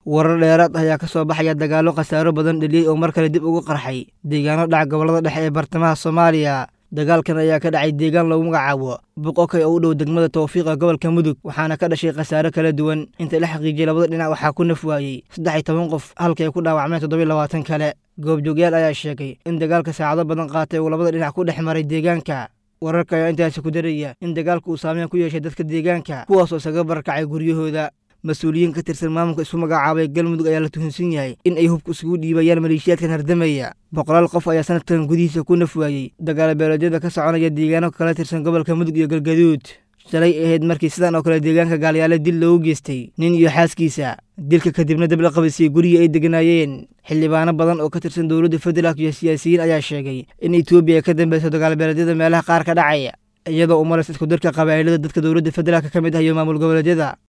warar dheeraad ah ayaa ka soo baxaya dagaallo khasaaro badan dheliyey oo mar kale dib ugu qarxay deegaano dhaca gobollada dhexe ee bartamaha soomaaliya dagaalkan ayaa ka dhacay deegaan lagu magacaabo boqokay oo u dhow degmada tawfiiqa gobolka mudug waxaana ka dhashay khasaaro kala duwan inta la xaqiijiyey labada dhinac waxaa ku naf waayey saddex iyo toban qof halka ay ku dhaawacmeen toddobiy labaatan kale goobjoogyaal ayaa sheegay in dagaalka saacado badan qaatay uu labada dhinac ku dhex maray deegaanka wararka ayaa intaasi ku daraya in dagaalku uu saameyn ku yeeshay dadka deegaanka kuwaasoo isaga barakacay guryahooda mas-uuliyiin ka tirsan maamulka isu magacaabay galmudug ayaa la tuhunsan yahay in ay hubka isugu dhiibayaan maleeshiyaadkan hardamaya boqolaal qof ayaa sanadkan gudihiisa ku naf waayey dagaalo beeleedyada ka soconaya deegaano kala tirsan gobolka mudug iyo galgaduud shalay ahayd markii sidan oo kale deegaanka gaalyaale dil loogu geystay nin iyo xaaskiisa dilka kadibna dab la qabadsiiyey gurigii ay deganaayeen xildhibaano badan oo ka tirsan dowladda federaalk iyo siyaasiyiin ayaa sheegay in etoobiya ay ka dambeyso dagaalbeeleedyada meelaha qaar ka dhacaya iyadoo u malaysa isku darka qabaa'ilada dadka dowladda federaalk ka mid ah iyo maamul goboleedyada